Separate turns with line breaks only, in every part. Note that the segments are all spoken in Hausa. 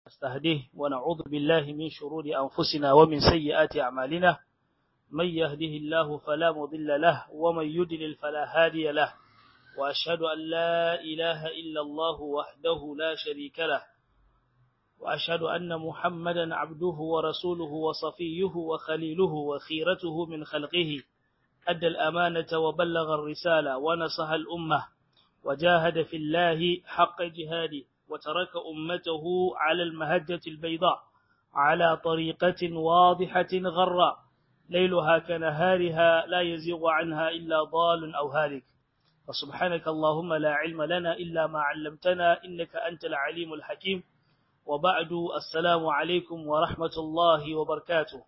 نستهديه ونعوذ بالله من شرور أنفسنا ومن سيئات أعمالنا من يهده الله فلا مضل له ومن يدلل فلا هادي له وأشهد أن لا إله إلا الله وحده لا شريك له وأشهد أن محمدا عبده ورسوله وصفيه وخليله وخيرته من خلقه أدى الأمانة وبلغ الرسالة ونصح الأمة وجاهد في الله حق جهاده وترك أمته على المهجة البيضاء على طريقة واضحة غراء ليلها كنهارها لا يزيغ عنها إلا ضال أو هالك فسبحانك اللهم لا علم لنا إلا ما علمتنا إنك أنت العليم الحكيم وبعد السلام عليكم ورحمة الله وبركاته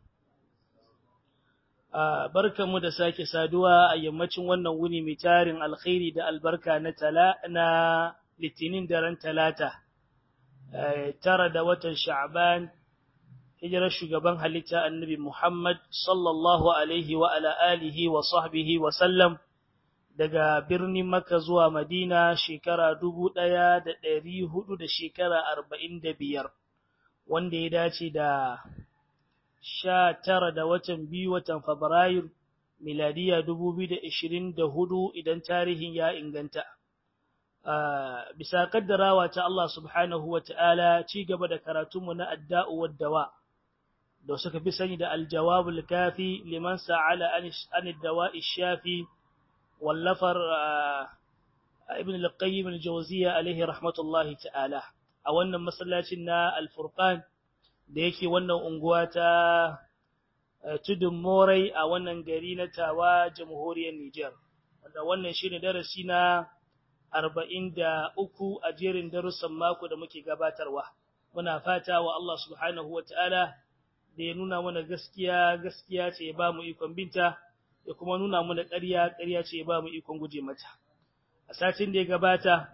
barkanmu da sake saduwa a yammacin wannan wuni mai tarin alkhairi da albarka na tala na litinin daren talata tara da watan sha'ban hijirar shugaban halitta annabi Muhammad sallallahu alaihi wa ala alihi wa sahbihi wa sallam daga birnin Makka zuwa Madina shekara dubu ɗaya da ɗari hudu da shekara arba'in da biyar wanda ya dace da sha tara da watan biyu watan Fabrairu miladiya dubu biyu da ishirin da hudu idan tarihin ya inganta. Bisa kaddarawa ta Allah subhanahu wa ta'ala ci gaba da karatunmu na adda'u waddawa, da suka fi sani da aljawabul kafi liman sa'ala an dawa shafi wallafar ibn al-qayyim al-jawziya alaihi rahmatullahi ta'ala a wannan masallacin na al-furqan da yake wannan unguwa ta tudun morai a wannan gari na tawa jamhuriyar Nijar wanda wannan shine darasi na arba'in da uku a jerin darussan mako da muke gabatarwa muna fata wa Allah subhanahu wa ta'ala da ya nuna mana gaskiya gaskiya ce ya ba mu ikon binta ya kuma nuna mana ƙarya ƙarya ce ya ba mu ikon guje mata a satin da ya gabata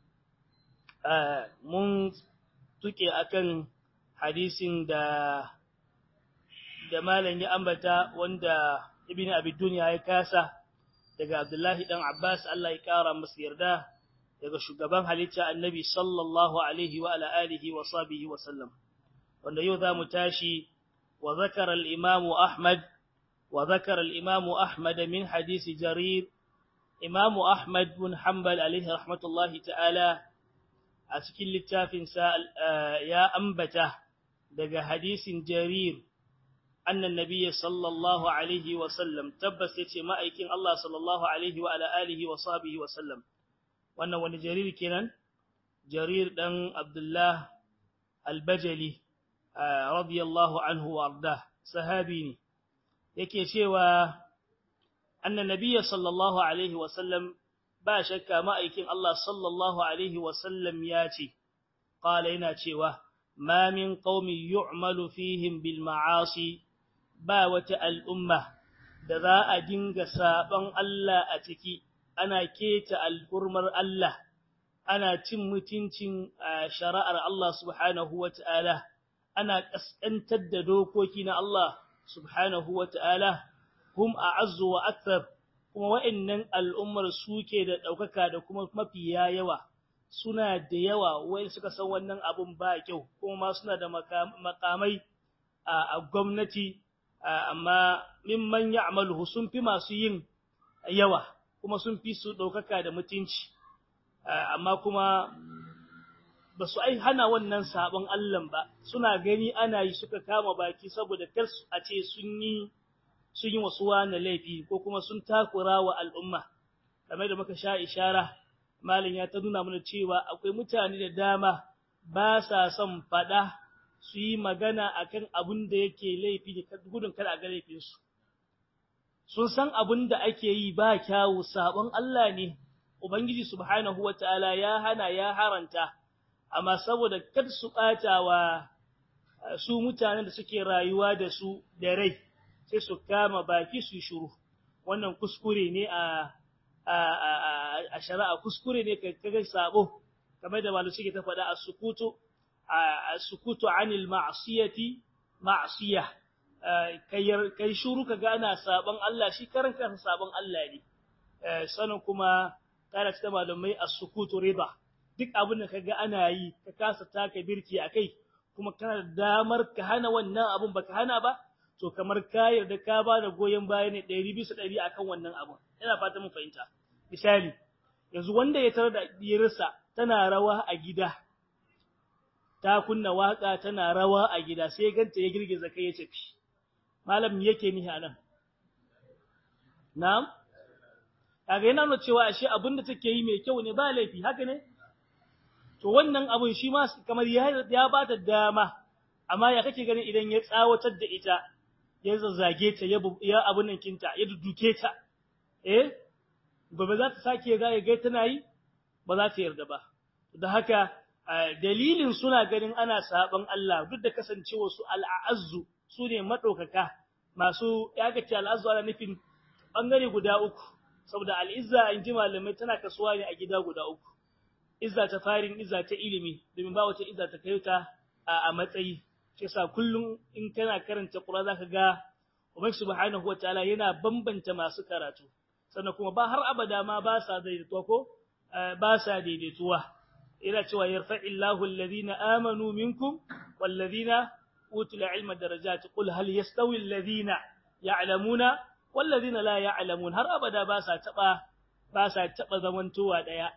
mun tuke akan hadisin da da malam ya ambata wanda ibn abi dunya ya kasa daga abdullahi dan abbas Allah ya kara masa yarda daga shugaban halitta annabi sallallahu alaihi wa ala alihi wa sahbihi wa sallam wanda yau zamu tashi wa zakara al-imam ahmad wa zakara al-imam ahmad min hadisi jarir imam ahmad bin hanbal alaihi rahmatullahi ta'ala a cikin littafinsa ya ambata daga hadisin jarir annan nabiyyi sallallahu alaihi wa sallam tabbas yace ma'aikin Allah sallallahu alaihi wa ala alihi wa sahbihi wa sallam wannan wani jarir kenan jarir dan abdullah al-bajali radiyallahu anhu wa arda sahabi ne yake cewa annan nabiyyi sallallahu alaihi wa sallam ba shakka ma'aikin Allah sallallahu alaihi wa sallam yace qala yana cewa ما من قوم يعمل فيهم بالمعاصي با wata al'umma da za a dinga saban Allah a ciki ana keta al'urmar Allah ana cin mutuncin shari'ar Allah subhanahu wata'ala ana kaskantar da dokoki na Allah subhanahu wata'ala hum a'azzu wa akthar kuma wa'annan al'ummar suke da daukaka da kuma mafiya yawa suna da yawa wai suka san wannan abun ba kyau kuma suna da makamai a gwamnati amma mimman ya'maluhu sun fi masu yin yawa kuma sun fi su ɗaukaka da mutunci amma kuma ba su ai hana wannan sabon Allah ba suna gani ana yi suka kama baki saboda kar a ce sun yi sun yi wasu wani laifi ko kuma sun takura wa al'umma kamar da muka sha ishara malin ya ta nuna mana cewa akwai mutane da dama ba sa son fada su yi magana akan abin da yake laifi da gudun kada a ga laifinsu sun san abin da ake yi ba kyawu sabon Allah ne ubangiji subhanahu wataala ya hana ya haranta amma saboda kar su ɓata wa su mutanen da suke rayuwa da su da rai sai su kama baki su shiru wannan kuskure ne a a shari'a kuskure ne kaga sabo kamar da malu suke ta faɗa as-sukutu as-sukutu 'anil ma'siyati ma'siya kai kai shuru kaga ana saban Allah shi karan kan saban Allah ne sanin kuma kana ta malamai as-sukutu riba duk abin da kaga ana yi ka kasa taka birki akai kuma kana da damar ka hana wannan abun baka hana ba to kamar ka yarda ka ba da goyon baya ne 100 bisa 100 akan wannan abun ina fata mun fahimta misali yanzu wanda ya tarar da diyarsa tana rawa a gida ta kunna waka tana rawa a gida sai ganta ya girgiza kai ya tafi malam yake nihi anan na'am kaga yana nuna cewa ashe abin da take yi mai kyau ne ba laifi haka ne to wannan abun shi ma kamar ya ya ba ta dama amma ya kake ganin idan ya tsawatar da ita ya zazzage ta ya ya abun nan kinta ya duduke ta eh gobe za ta sake ga ya ga tana yi ba za ta yarda ba da haka dalilin suna ganin ana saban Allah duk da kasancewa su al'azzu su ne madaukaka masu ya ga ce al'azzu ana nufin bangare guda uku saboda al'izza in ji malamai tana kasuwa ne a gida guda uku izza ta farin izza ta ilimi domin ba wata izza ta kai ta a matsayi shi yasa kullum in kana karanta Qur'ani zaka ga Ubangiji subhanahu wataala yana bambanta masu karatu sannan kuma ba har abada ma ba sa daidaituwa ko ba sa daidaituwa ina cewa yarfa'illahu alladhina amanu minkum walladhina utul ilma darajat qul hal yastawi alladhina ya'lamuna walladhina la ya'lamun har abada ba sa taba ba sa taba zamantowa daya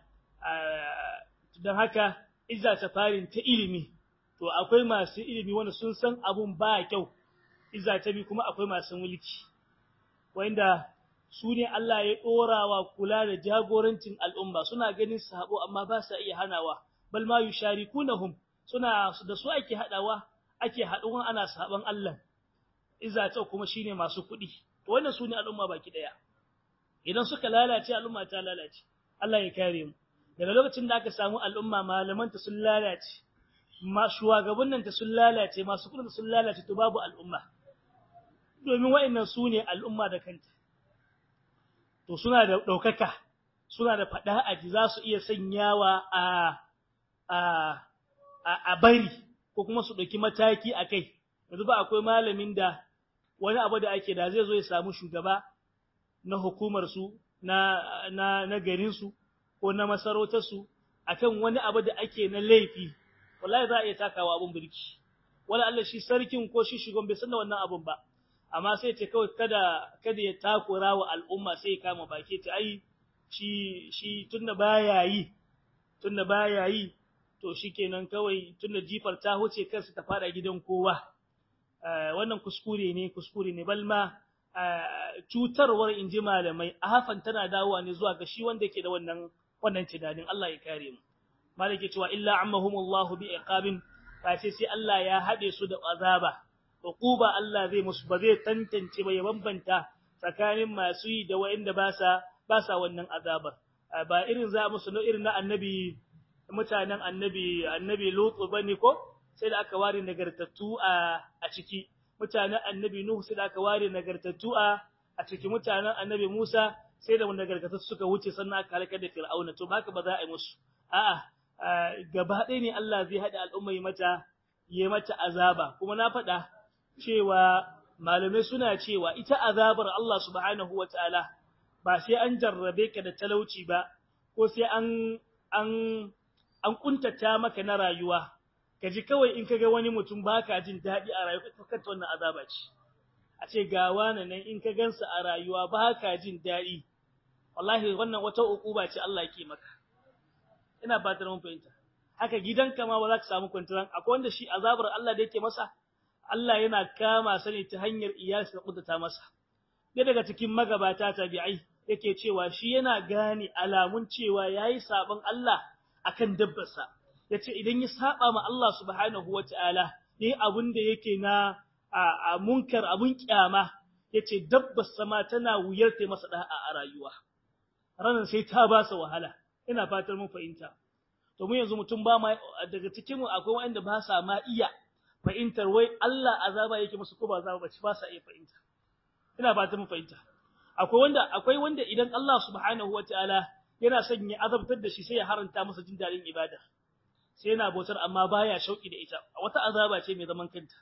dan haka izza ta farin ta ilimi to akwai masu ilimi wanda sun san abun ba kyau izza ta bi kuma akwai masu mulki wanda su ne Allah ya dorawa kula da jagorancin al'umma suna ganin sabo amma ba sa iya hanawa bal ma yusharikunahum suna da su ake hadawa ake haduwa ana saban Allah izza ta kuma shine masu kuɗi to wannan su ne al'umma baki daya idan suka lalace al'umma ta lalace Allah ya kare mu daga lokacin da aka samu al'umma malaman ta sun lalace ma shugabannin ta sun lalace masu kudin sun lalace to babu al'umma domin wa'annan su ne al'umma da kanta to suna da daukaka suna da fada aji za su iya sanyawa a a a bari ko kuma su dauki mataki akai yanzu ba akwai malamin da wani abu da ake da zai zo ya samu shugaba na hukumar su na na na garin su ko na masarautar su akan wani abu da ake na laifi wallahi za a iya takawa abun birki wala Allah shi sarkin ko shi shugaban bai san da wannan abun ba amma sai ce kawai kada kada ya takura wa al'umma sai ya kama baki ta ai shi shi tunda baya yi tunda baya yi to shikenan kawai tunda jifar ta huce kansa ta fada gidan kowa wannan kuskure ne kuskure ne balma cutarwar inji malamai a hafan tana dawowa ne zuwa ga shi wanda yake da wannan wannan tunanin Allah ya kare mu malike cewa illa ammahumullahu bi iqabin face sai Allah ya hade su da azaba uquba Allah zai musu ba zai tantance ba ya bambanta tsakanin masu yi da wanda ba sa ba sa wannan azabar ba irin za musu na irin na annabi mutanen annabi annabi Lutu bane ko sai da aka ware nagartattu a a ciki mutanen annabi Nuhu sai da aka ware nagartattu a a ciki mutanen annabi Musa sai da nagartattu suka wuce sannan aka halaka da Fir'auna to haka ba za a yi musu a'a gaba ɗaya ne Allah zai haɗa al'umma mata yi mata azaba kuma na faɗa cewa malamai suna cewa ita azabar Allah subhanahu wataala ba sai an jarrabe ka da talauci ba ko sai an an an kuntata maka na rayuwa kaji kawai in kaga wani mutum baka jin daɗi a rayuwa kanta wannan azaba ce a ce ga wani nan in ka gansa a rayuwa baka jin daɗi wallahi wannan wata ukuba ce Allah yake maka ina fatar mun fahimta haka gidanka ma ba za ka samu kwantaran akwai wanda shi azabar Allah da yake masa Allah yana kama sa ne ta hanyar iyasi da kudata masa dai daga cikin magabata tabi'ai yake cewa shi yana gane alamun cewa yayi saban Allah akan dabbarsa yace idan ya saba ma Allah subhanahu wataala yayi abun da yake na a munkar abun kyama yace dabbar sama tana wuyar ta masa da'a a rayuwa ranan sai ta ba sa wahala ina fatar mun fahimta to mu yanzu mutum ba ma daga cikin mu akwai wanda ba sa ma iya fahimtar wai Allah azaba yake musu ko ba azaba bace ba sa iya fahimta ina fatar mun fahimta akwai wanda akwai wanda idan Allah subhanahu wataala yana son ya azabtar da shi sai ya haranta masa jin dadin ibada sai yana bautar amma baya shauki da ita wata azaba ce mai zaman kanta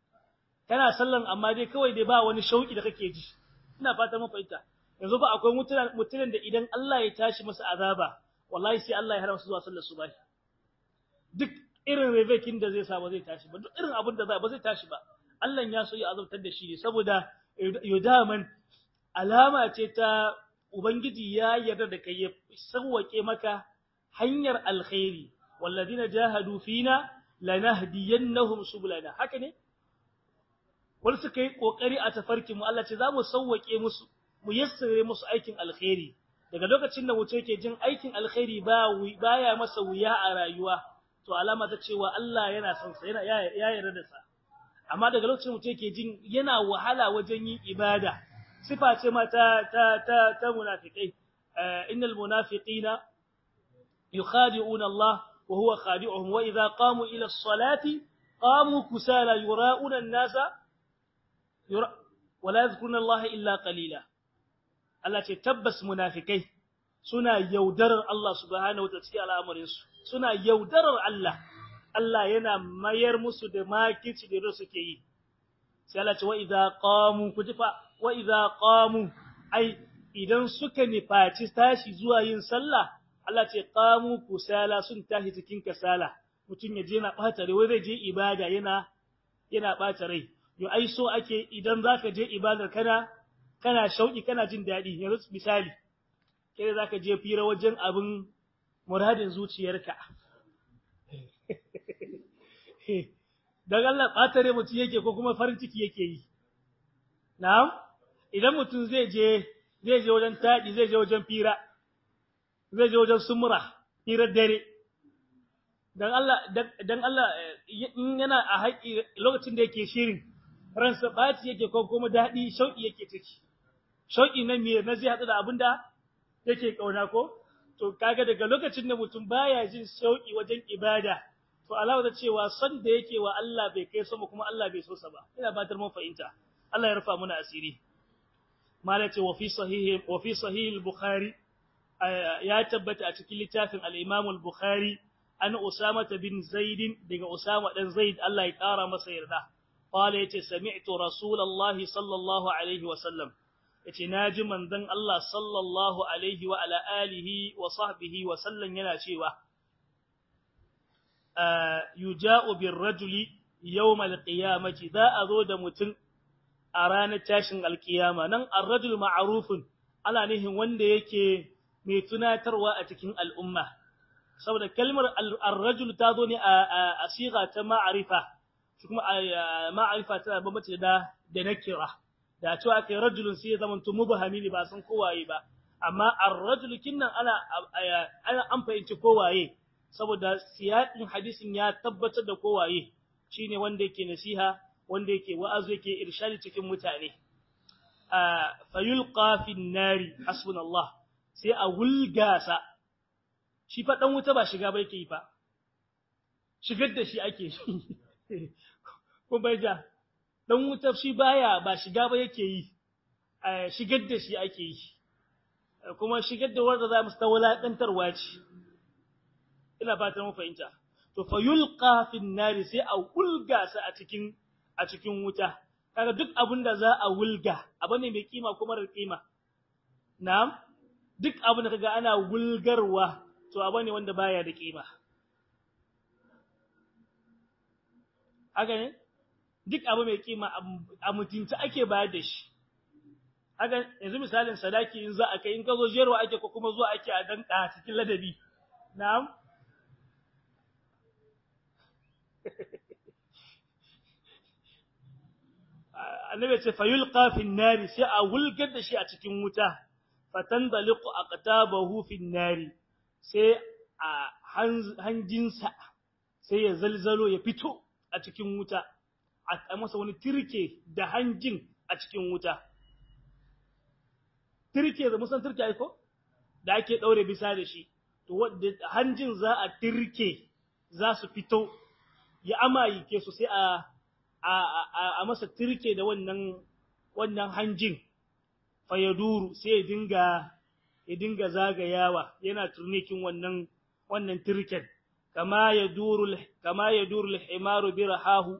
kana sallan amma dai kawai dai ba wani shauki da kake ji ina fatar mun fahimta yanzu ba akwai mutunan da idan Allah ya tashi masa azaba wallahi sai Allah ya haramta zuwa sallar subahi duk irin revekin da zai sa ba zai tashi ba duk irin abin da za ba zai tashi ba Allah ya so ya azabtar da shi ne saboda yudaman alama ce ta ubangiji ya yarda da kai ya sauwake maka hanyar alkhairi walladina jahadu fina lanahdiyannahum subulana haka ne wal suka yi kokari a tafarkin mu Allah ce za mu sauwake musu mu yassare musu aikin alkhairi daga lokacin da mutum yake jin aikin alkhairi ba baya masa wuya a rayuwa to alama ta cewa Allah yana son sa yana ya yarda da sa amma daga lokacin mutum yake jin yana wahala wajen yin ibada sifa ce ma ta ta ta, ta munafikai innal munafiqina yukhadi'una Allah wa huwa khadi'uhum wa idha qamu ila as-salati qamu kusala yura'una an-nasa yura wa la yadhkuruna Allah illa qalila Allah ce tabbas munafikai suna yaudarar Allah subhanahu wataala cikin al'amarin su suna yaudarar Allah Allah yana mayar musu da makici da suke yi sai Allah ce wa idza qamu kujifa wa idza qamu ai idan suka nifaci tashi zuwa yin sallah Allah ce qamu kusala sun tashi cikin kasala mutun ya je na bata rai wai zai je ibada yana yana bata rai yo ai so ake idan zaka je ibadar kana kana shauki kana jin dadi yanzu misali kai zaka je fira wajen abin muradin zuciyarka dan Allah batare mutum yake ko kuma farin ciki yake yi na'am idan mutum zai je zai je wajen tadi zai je wajen fira zai je wajen sumura firar dare dan Allah dan Allah in yana a haƙi lokacin da yake shirin ransa baci yake ko kuma dadi shauki yake ciki shauki na me na zai hadu da abinda yake kauna ko to kaga daga lokacin da mutum baya jin shauki wajen ibada to alawa da cewa son da yake wa Allah bai kai sama kuma Allah bai so sa ba ina batar mun fahimta Allah ya rufa muna asiri malace wa fi sahih wa fi sahih al-bukhari ya tabbata a cikin littafin al-imam al-bukhari an usama bin zaid daga usama dan zaid Allah ya kara masa yarda qala yace sami'tu rasulullahi sallallahu alaihi wa sallam yace naji manzon Allah sallallahu alaihi wa ala alihi wa sahbihi wa sallam yana cewa yuja'u bir rajuli yawm al-qiyamati za a zo da mutum a ranar tashin alkiyama nan ar-rajul ma'rufun ana nihin wanda yake mai tunatarwa a cikin al'umma saboda kalmar ar-rajul ta zo ne a siga ta ma'arifa kuma ma'arifa tana bambace da da nakira da cewa kai rajulun sai ya zama to mubahami ne ba san kowaye ba amma ar-rajul kinnan ana ana an fahimci kowaye saboda siyaƙin hadisin ya tabbatar da kowaye shine wanda yake nasiha wanda yake wa'azu yake irshadi cikin mutane fayulqa fin nari hasbunallah sai a wulgasa shi fa dan wuta ba shiga ba yake yi fa shigar da shi ake ko bai ja dan wuta shi baya ba shiga ba yake yi shigar da shi ake yi kuma shigar da wanda za mu ta wulaƙantarwa ce ina fatan mu fahimta to fa yulqa fin nari sai a wulga sa a cikin a cikin wuta kaga duk abin da za a wulga abu ne mai kima kuma da kima na'am duk abin da kaga ana wulgarwa to abu ne wanda baya da kima haka ne duk abu mai kima a mutunta ake bayar da shi haka yanzu misalin sadaki in za a kai in ka zo jerwa ake ko kuma zuwa ake a danka cikin ladabi na'am annabi ce fayulqa fi nari sai a wulgar da shi a cikin wuta fatandaliqu aqtabahu fi nari sai a hanjinsa sai ya zalzalo ya fito a cikin wuta a masa wani tirke da hanjin a cikin wuta tirke da musan tirke ai ko da ake daure bisa da shi to hanjin za a tirke za su fito ya amayi ke su sai a a masa tirke da wannan wannan hanjin fa ya duru sai ya dinga ya dinga zagayawa yana turnikin wannan wannan tirken kama ya duru kama ya duru al-himaru birahahu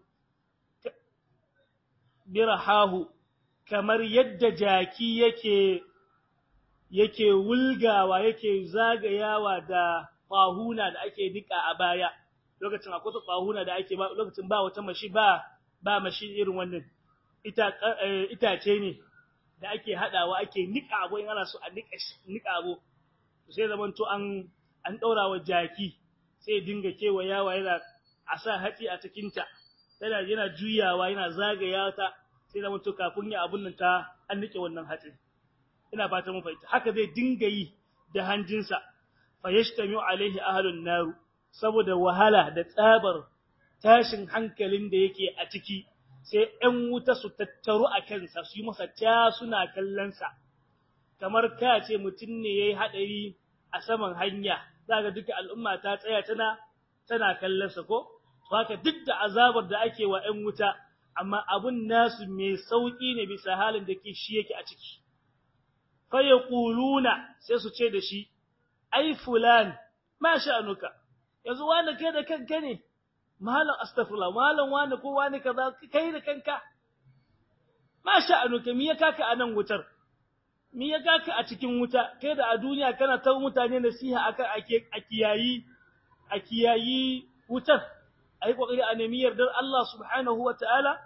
birahahu kamar yadda jaki yake yake wulgawa yake zagayawa da fahuna da ake dika a baya lokacin akwai tsahuna da ake ba lokacin ba wata mashi ba ba mashi irin wannan ita itace ne da ake hadawa ake nika abu in ana so a nika nika abu sai zaman to an an daura wa jaki sai dinga kewayawa yana a sa hatsi a cikin ta yana yana juyawa yana zagaya ta sai zaman to kafin ya abun nan ta an nike wannan hatsin ina fata mun fahimta haka zai dinga yi da hanjinsa fa yashtamiu alaihi ahlun nar saboda wahala da tsabar tashin hankalin da yake a ciki sai ‘yan wuta su tattaru a kansa su yi masa ta suna kallonsa, kamar ka ce mutum ne ya yi haɗari a saman hanya, za ga duka al'umma ta tsaya tana tana kallonsa ko? Haka duk da azabar da ake wa ‘yan wuta, amma abun nasu mai sauƙi ne bisa halin da ke shi yake a ciki. Faye ƙuluna sai su ce da shi, ai fulan, ma sha'anuka, yanzu wani kai da kanka ne, malam astaghfirullah malam wani ko wani kaza kai da kanka ma sha'anuka me ya kaka a nan wutar me ya kaka a cikin wuta kai da a duniya kana ta mutane nasiha akan ake a kiyayi a kiyayi wutar ayi kokari a nemi yardar Allah subhanahu wataala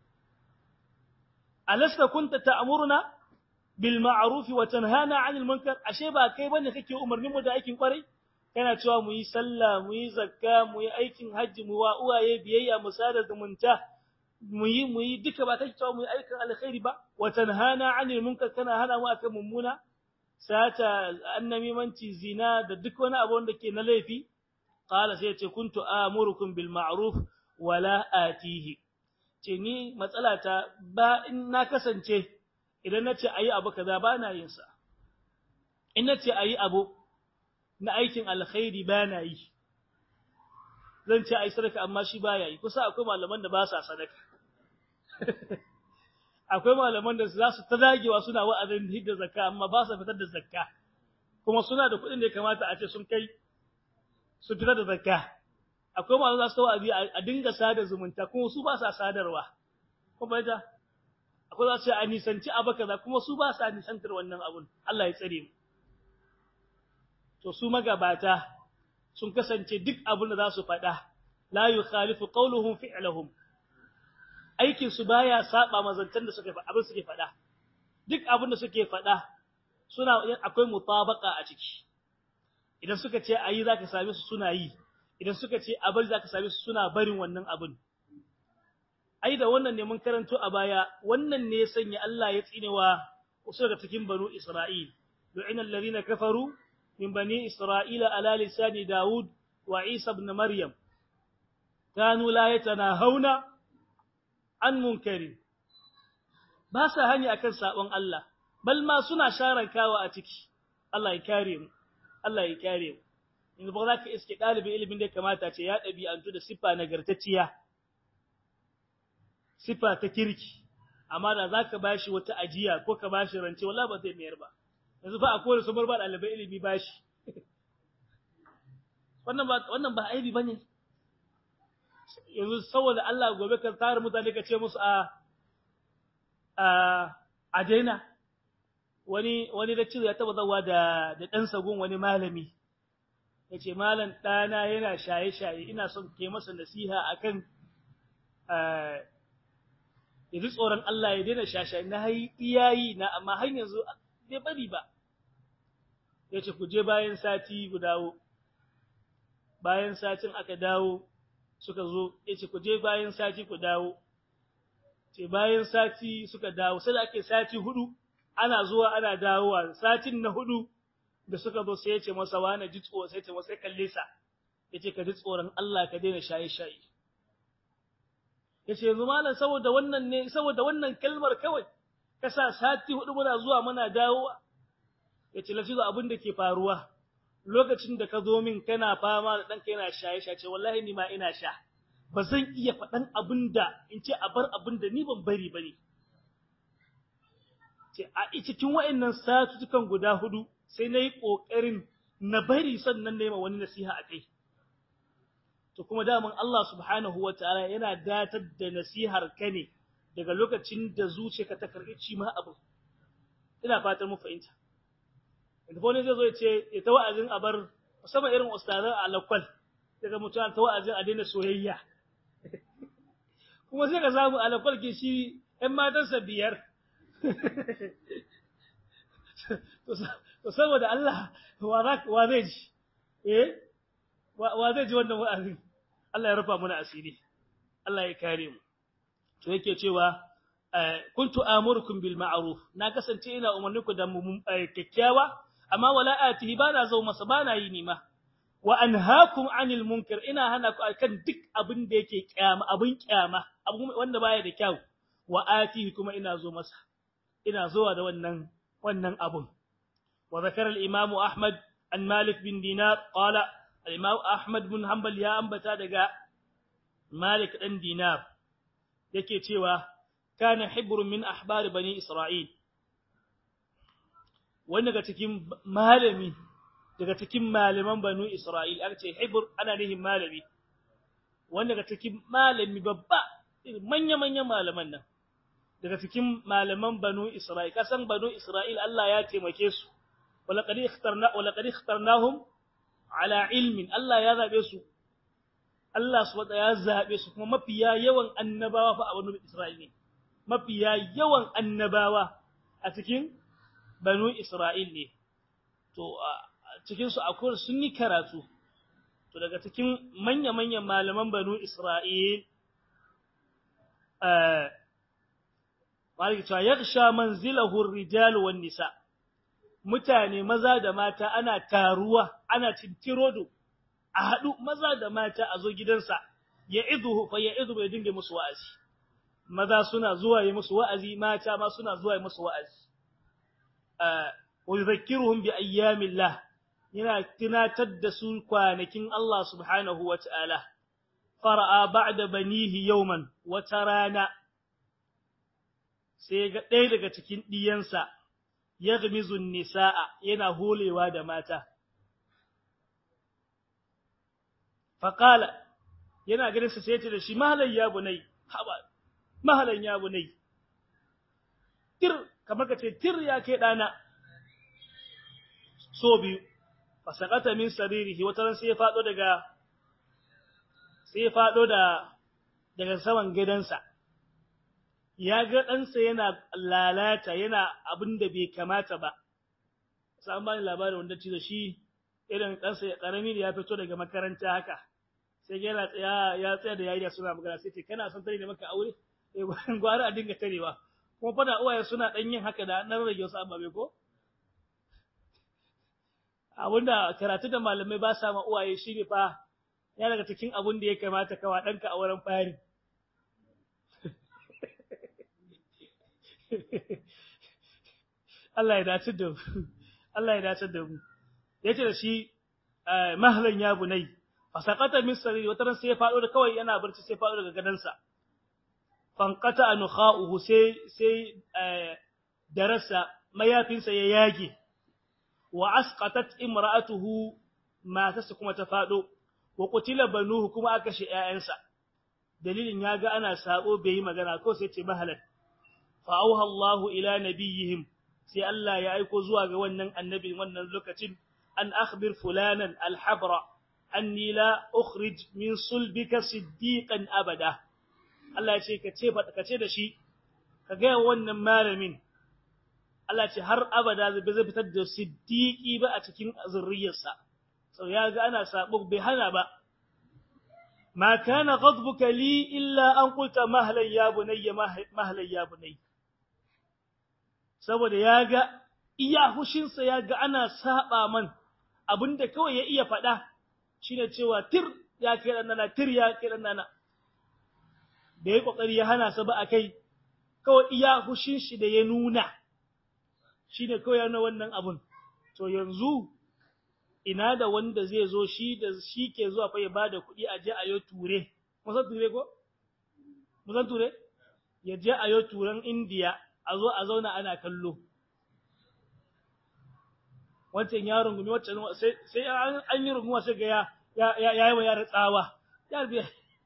alasta kunta ta'muruna bil ma'ruf wa tanhana 'anil munkar ashe ba kai bane kake umarnin mu da aikin kwarai kana cewa mu yi sallah mu yi zakka mu yi aikin hajji mu wa uwaye biyayya mu sada zumunta mu yi mu yi duka ba kake cewa mu yi aikin alkhairi ba wa tanhana 'anil munkar kana hana mu akan mummuna sata annamimanci zina da duk wani abu wanda ke na laifi qala sai ce kuntu amurukum bil ma'ruf wala atihi ce ni matsalata ba in na kasance idan nace ayi abu kaza ba na yin sa in nace ayi abu na aikin alkhairi ba na yi zan ce ai sadaka amma shi baya yi kusa akwai malaman da ba sa sadaka akwai malaman da za su ta dagewa suna wa'azin hidda zakka amma ba sa fitar da zakka kuma suna da kuɗin da ya kamata a ce sun kai su fitar da zakka akwai malaman za su wa'azi a dinga sada zumunta kuma su ba sa sadarwa kuma ita akwai za su ce a nisanci abu kaza kuma su ba sa nisantar wannan abun Allah ya tsare mu to su magabata sun kasance duk abin da za su faɗa la yukhalifu qawluhum fi'luhum aikin su baya saba mazantan da suke abin suke faɗa duk abin da suke faɗa suna akwai mutabaka a ciki idan suka ce ayi zaka same su suna yi idan suka ce a bari zaka same su suna barin wannan abin ai da wannan ne mun karanto a baya wannan ne ya sanya Allah ya tsinewa wasu daga cikin banu Isra'il lu'ina alladhina kafaru من بني إسرائيل على لسان داود وعيسى بن مريم كانوا لا يتناهون عن منكر باسا هني أكن سابون الله بل ما سنا شارن كاوا أتكي الله يكارم الله يكارم in ba za ka iske ɗalibin ilimin da kamata ce ya ɗabi'antu da siffa nagartacciya siffa ta kirki amma da za ka bashi wata ajiya ko ka bashi rance wala ba zai mayar ba yanzu fa akwai su bar ba ɗalibai ilimi ba shi wannan ba wannan ba aibi bane yanzu saboda Allah gobe ka tsara mutane ka ce musu a a a daina wani wani da cizo ya taba zawa da da dan sagun wani malami yace malam dana yana shaye shaye ina son ke masa nasiha akan eh yanzu tsoron Allah ya daina shashaye na hayi iyayi na amma har yanzu bai bari ba ya ce ku je bayan sati ku dawo bayan satin aka dawo suka zo ya ce ku je bayan sati ku dawo ce bayan sati suka dawo sai da ake sati hudu ana zuwa ana dawowa satin na hudu da suka zo sai ya ce masa wani ji tsoro sai ya ce masa kalle sa ya ce ka ji tsoron Allah ka daina shaye-shaye ya ce yanzu malam saboda wannan ne saboda wannan kalmar kawai kasa sati hudu muna zuwa muna dawowa yace lafizo abin da ke faruwa lokacin da ka zo min kana fama da danka yana shaye shaye ce wallahi ni ma ina sha ba zan iya faɗan abin da in ce a bar abin da ni ban bari bane ce a cikin wayannan satutukan guda hudu sai nayi kokarin na bari sannan nayi ma wani nasiha a kai to kuma daman Allah subhanahu wataala yana datar da nasihar ka ne daga lokacin da zuciyarka ta karɓi ci ma abu ina fatan mu fahimta inda wani zai zo ya ce ya ta wa'azin a bar musamman irin ustazan alakwal daga mutum ta wa'azin a daina soyayya kuma sai ka samu alakwalke shi ‘yan matansa biyar to saboda Allah wa zai ji eh wa zai ji wannan wa'azin Allah ya rufa muna asiri Allah ya kare mu to yake cewa kuntu amurukum bil ma'ruf na kasance ina umarniku da kyakkyawa amma wala atihi bana zo masa bana yi nima wa anhaakum anil munkar ina hana ku akan duk abin da yake kyama abin kyama abu wanda baya da kyau wa atihi kuma ina zo masa ina zuwa da wannan wannan abun wa zakara al imam ahmad an malik bin dinar qala al imam ahmad bin hanbal ya ambata daga malik dan dinar yake cewa kana hibrun min ahbar bani isra'il wanda daga cikin malami daga cikin malaman banu isra'il aka ce hibr ana nihin malami wanda daga cikin malami babba manya-manyan malaman nan daga cikin malaman banu isra'il kasan banu isra'il Allah ya taimake su walaqad ikhtarna walaqad ikhtarnahum ala ilmin Allah ya zabe su Allah subhanahu ya zabe su kuma mafiya yawan annabawa fa a banu isra'il ne mafiya yawan annabawa a cikin banu isra'il ne to cikin su akwai sun yi karatu to daga cikin manya-manyan malaman banu isra'il Malik cewa yaksha manzilahu ar-rijal wan nisa mutane maza da mata ana taruwa ana cintirodo a hadu maza da mata a zo gidansa ya idhu fa ya idhu bai dinga musu wa'azi maza suna zuwa yi musu wa'azi mata ma suna zuwa yi musu wa'azi wa yudhakkiruhum bi ayyamillah yana tunatar da su kwanakin Allah subhanahu wa ta'ala fara'a ba'da banihi yawman wata rana sai ga ɗaya daga cikin ɗiyansa ya gamizun nisa'a yana holewa da mata. Faƙala yana ganin sa sai ce da shi mahalan ya bunai, haɓa, mahalan ya bunai. Tir, kamar ka ce, tir ya ke ɗana, so biyu, fasakata min saririhi wata ran sai ya faɗo daga, sai ya faɗo da, daga saman gidansa. ya ga ɗansa yana lalata yana abin da bai kamata ba sai bani labarin wanda ci da shi irin ɗansa ƙarami da ya fito daga makaranta haka sai yana tsaya ya tsaya da yariya suna magana sai ce kana son tare da maka aure eh gwara a dinga tarewa kuma fada uwaye suna ɗan yin haka da nan rage wasu ababe ko abinda karatu da malamai ba sa ma uwaye shi ne fa ya daga cikin abin da ya kamata kawa ɗanka a wurin fari Allah ya dace da mu Allah ya dace da mu yace da shi mahlan ya bunai fasaqata min sariri wata ran sai ya fado da kawai yana barci sai fado daga gadansa fanqata anukha'uhu sai sai darasa mayafinsa ya yage wa asqatat imra'atuhu matarsa kuma ta fado wa qutila banuhu kuma aka shi ƴaƴansa dalilin yaga ana sabo bai yi magana ko sai ce mahalan fa'auha Allahu ila nabiyihim sai Allah ya aiko zuwa ga wannan annabi wannan lokacin an akhbir fulanan alhabra anni la ukhrij min sulbika siddiqan abada Allah ya ce ka ce ka ce da shi ka ga wannan malamin Allah ce har abada zai zai fitar da siddiqi ba a cikin zurriyarsa sau ya ga ana sabo bai hana ba ما كان غضبك لي إلا أن قلت مهلا يا بني مهلا يا بني saboda ya ga iya hushinsa ya ga ana saba man abinda kawai ya iya faɗa shine cewa tir ya kai nana tir ya kai nana da ya kokari ya hana sa ba akai kawai iya hushin shi da ya nuna shine kawai yana wannan abun to yanzu ina da wanda zai zo shi da shi ke zuwa fa ya bada kuɗi a je a yo ture musan ture ko musan ture ya je a yo turan indiya a zo a zauna ana kallo wancan yaron gumi wancan sai an yi runguma sai ga ya ya yi wa yara tsawa ya biya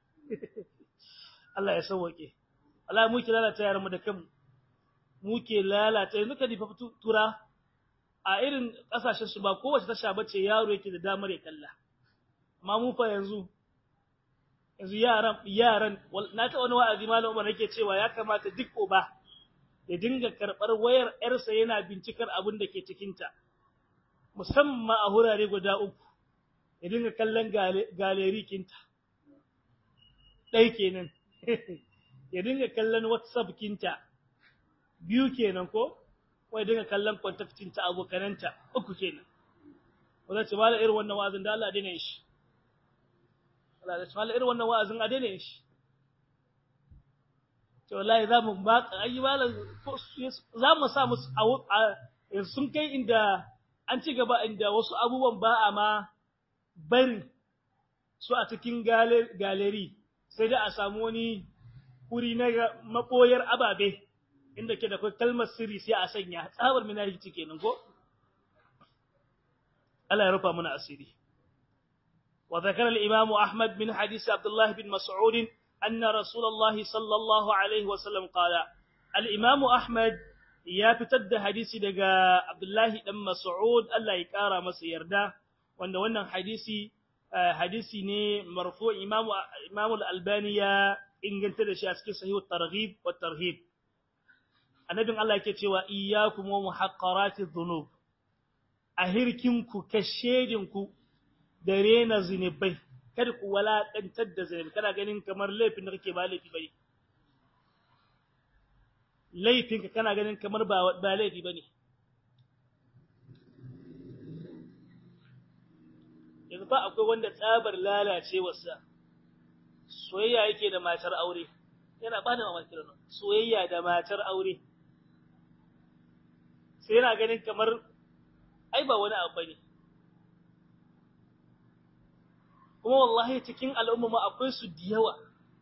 Allah ya sauwake Allah mu ke lalata yaran mu da kanmu mu ke lalata yanzu ka difa tura a irin kasashen su ba kowace tasha bace yaro yake da damar ya kalla amma mu fa yanzu yanzu yaran yaran na ta wani wa'azi malam Umar nake cewa ya kamata duk uba ya dinga karɓar wayar ‘yarsa yana bincikar abin da ke cikinta, musamman a hurare guda uku, ya dinga kallon galeri kinta, ɗai kenan, ya dinga kallon WhatsApp kinta, biyu kenan ko, wai dinga kallon kontaktinta abokananta, uku kenan. Wadda ce, mala irin wannan wa'azin da Allah daina shi. Allah ce, mala irin wannan wa'azin a daina shi. to wallahi za mu ba ayi malam za mu sa musu a sun kai inda an ci gaba inda wasu abubuwan ba a ma bari su a cikin galeri sai da a samu wani wuri na maboyar ababe inda ke da kai kalmar sirri sai a sanya tsabar minariki kenan ko Allah ya rufa mana asiri وذكر الإمام أحمد من حديث عبد الله بن مسعود أن رسول الله صلى الله عليه وسلم قال الإمام أحمد يا بتد حديثي دقا عبد الله بن مسعود الله يكارى مسير ده وأن وانا حديثي حديثي ني مرفوع إمام إمام الألباني إن قلت له شيء صحيح الترغيب والترهيب النبي الله يكتوى إياكم ومحقرات الذنوب أهركمكم كشيدكم درينا زنبي kada ku walaƙantar da zunubi kana ganin kamar laifin da kake ba laifi bane laifinka kana ganin kamar ba ba laifi bane yanzu ba akwai wanda tsabar lalacewarsa soyayya yake da matar aure yana ba da mamaki da soyayya da matar aure sai yana ganin kamar ai ba wani abu bane kuma wallahi cikin al'umma akwai su da yawa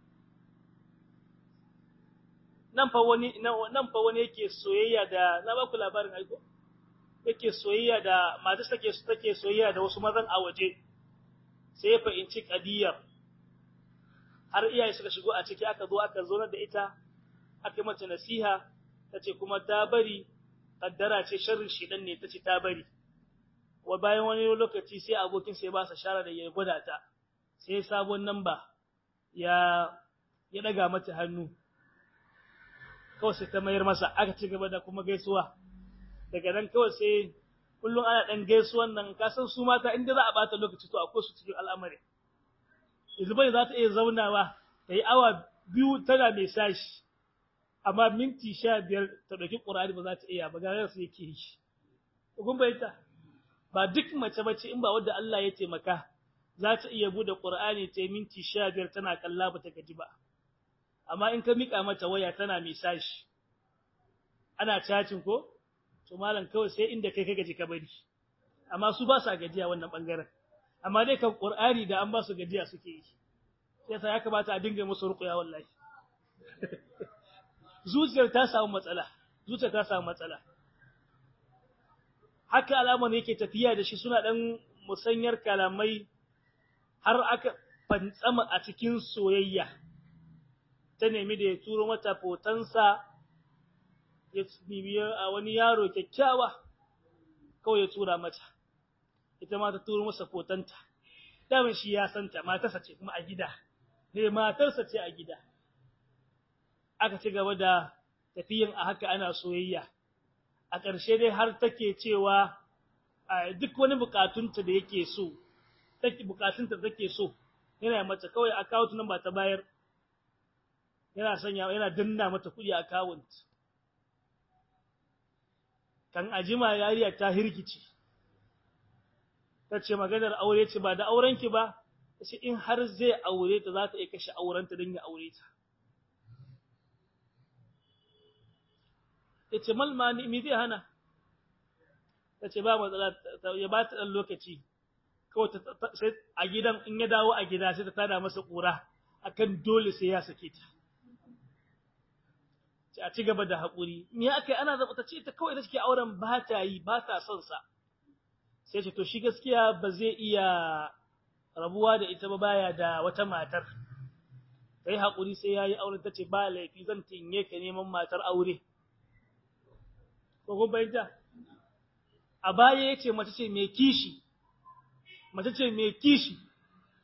nan fa wani nan fa wani yake soyayya da na ba ku labarin aiko yake soyayya da mata take take soyayya da wasu mazan a waje sai ya fahimci kadiyar har iyaye suka shigo a ciki aka zo aka zo da ita aka mata nasiha tace kuma ta bari kaddara ce sharrin shedan ne tace ta bari wa bayan wani lokaci sai abokin sai ba sa shara da ya gwada ta sai sabon namba ya ya daga mata hannu kawai sai ta mayar masa aka ci gaba da kuma gaisuwa daga nan kawai sai kullum ana dan gaisuwan nan ka san su mata inda za a bata lokaci to akwai su cikin al'amari Izbai za ta iya zaunawa ta yi awa biyu tana mai sashi amma minti sha biyar ta ɗauki ƙur'ani ba za ta iya ba ga su yake yi kun bayyana ba duk mace bace in ba wadda Allah ya taimaka za ta iya bude Qur'ani ta minti 15 tana kalla ba ta gaji ba amma in ka mika mata waya tana misashi ana chatting ko to malam kawai sai inda kai ka gaji ka bari amma su ba sa gajiya wannan bangaren amma dai kan Qur'ani da an ba su gajiya suke yi sai ya kamata a dinga musu ruqya wallahi zuciyar ta samu matsala zuciyar ta samu matsala haka alaman yake tafiya da shi suna dan musanyar kalamai har aka fantsama a cikin soyayya ta nemi da ya turo mata fotansa ya bibiya a wani yaro kyakkyawa kawai ya tura mata ita ma ta turo masa fotanta daman shi ya santa matarsa ce kuma a gida ne matarsa ce a gida aka ci gaba da tafiyan a haka ana soyayya a ƙarshe dai har take cewa duk wani bukatunta da yake so take bukatunta take so yana mata kawai account number ta bayar yana sanya yana danna mata kuɗi account kan ajima yariya ta hirkici tace maganar aure ce ba da aurenki ba sai in har zai aure ta za ta iya kashe aurenta don ya aure ta yace malma ni mi zai hana tace ba matsala ya ba ta dan lokaci kawai sai a gidan in ya dawo a gida sai ta tada masa kura akan dole sai ya sake ta ce a ci gaba da haƙuri me akai ana zaba ta ce ta kawai da take auren ba ta yi ba ta son sa sai ce to shi gaskiya ba zai iya rabuwa da ita ba baya da wata matar kai haƙuri sai yayi auren tace ba laifi zan tinye ka neman matar aure ko kun bayyana a baya yace mace ce mai kishi mace ce mai kishi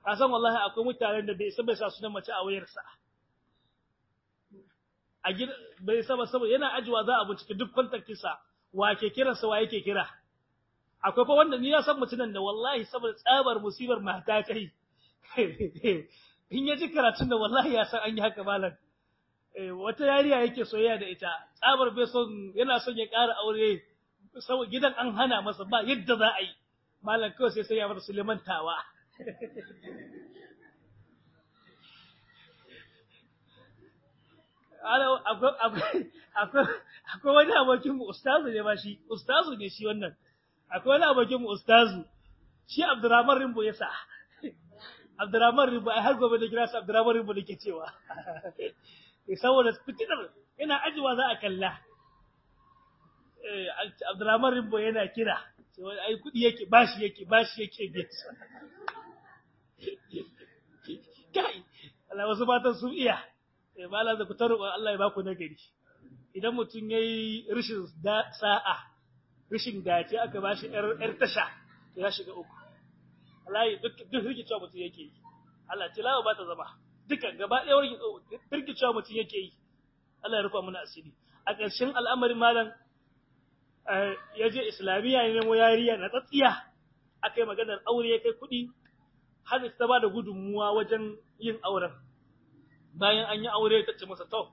ka san wallahi akwai mutanen da bai san bai sa sunan mace a wayarsa a gida bai saba saboda yana ajiwa za a bincike duk kontaktinsa wa ke kiransa wa yake kira akwai fa wanda ni ya san mutunan da wallahi saboda tsabar musibar mata kai in ya ji karatun da wallahi ya san an yi haka malam wata yariya yake soyayya da ita tsabar bai son yana son ya ƙara aure saboda gidan an hana masa ba yadda za a yi malam kawai sai sai ya bar Suleiman tawa akwai wani abokin mu ustazu ne ba shi ustazu ne shi wannan akwai wani abokin mu ustazu shi Abdurrahman Rimbo ya sa Abdurrahman Rimbo ai har gobe da kira sa Abdurrahman Rimbo nake cewa saboda fitinar yana ajiwa za a kalla eh Abdurrahman Rimbo yana kira sai ai kudi yake bashi yake bashi yake biya kai Allah wasu matan sun iya eh mala da ku taru Allah ya baku nagari idan mutum yayi rishin sa'a rishin dace aka bashi yar yar tasha to ya shiga uku wallahi duk duk rikicewa mutum yake yi Allah tilawa ba ta zama duka gaba ɗaya wurin rikicewa mutum yake yi Allah ya rufa mana asiri a ƙarshen al'amarin malam ya je islamiyya ne nemo yariya na tsatsiya aka yi maganar aure ya kai kuɗi har ta ba da gudunmuwa wajen yin auren bayan an yi aure ta ce masa to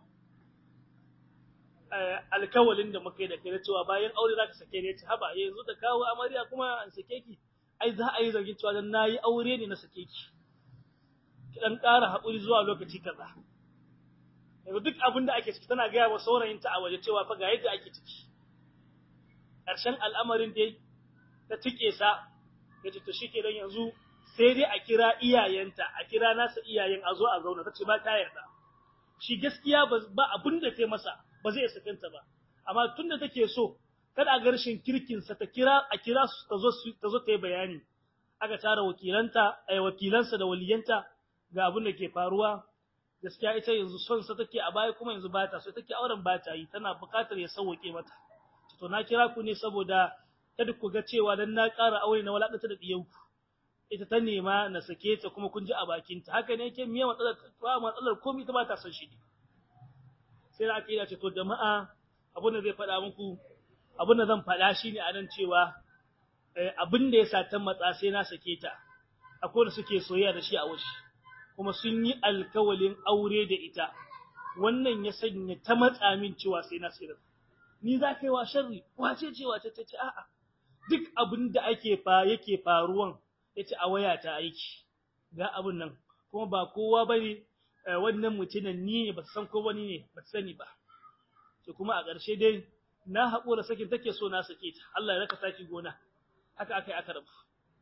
alkawalin da muka yi da kai cewa bayan aure za ka sake ne ce haba yanzu da kawo amarya kuma an sake ki ai za a yi zargin cewa dan nayi aure ne na sake ki ki dan ƙara haƙuri zuwa lokaci kaza yanzu duk abin da ake ciki tana gaya wa saurayinta a waje cewa fa ga yadda ake ciki ƙarshen al'amarin dai ta tike sa ya ce to shike dan yanzu sai dai a kira iyayenta a kira nasa iyayen a zo a zauna tace ba ta yarda shi gaskiya ba abin da ta masa ba zai sakanta ba amma tunda take so kada a garshin kirkin sa ta kira a kira su ta zo ta zo ta yi bayani aka tara wakilanta ai wakilansa da waliyanta ga abin da ke faruwa gaskiya ita yanzu son sa take a baya kuma yanzu ba ta so take auren ba ta yi tana buƙatar ya sauke mata to na kira ku ne saboda kada ku ga cewa dan na ƙara aure na walakata da diyanku ita ta nema na sake ta kuma kun ji a bakinta haka ne yake miya matsalar ba matsalar komai ta ba ta son shi ne sai da aka yi ce to jama'a abin da zai faɗa muku abin da zan faɗa shine a nan cewa abin da ya sa ta matsa sai na sake ta akwai da suke soyayya da shi a washi kuma sun yi alkawalin aure da ita wannan ya sanya ta matsa min cewa sai na sayar ni za ka yi wa sharri wace ce wace ta ce a'a duk abin da ake fa yake faruwan yace a waya ta aiki ga abun nan kuma ba kowa bane wannan mutumin ni ne ba san ko wani ne ba sani ba to kuma a ƙarshe dai na haƙura sakin take so na sake ta Allah ya raka saki gona haka akai aka rabu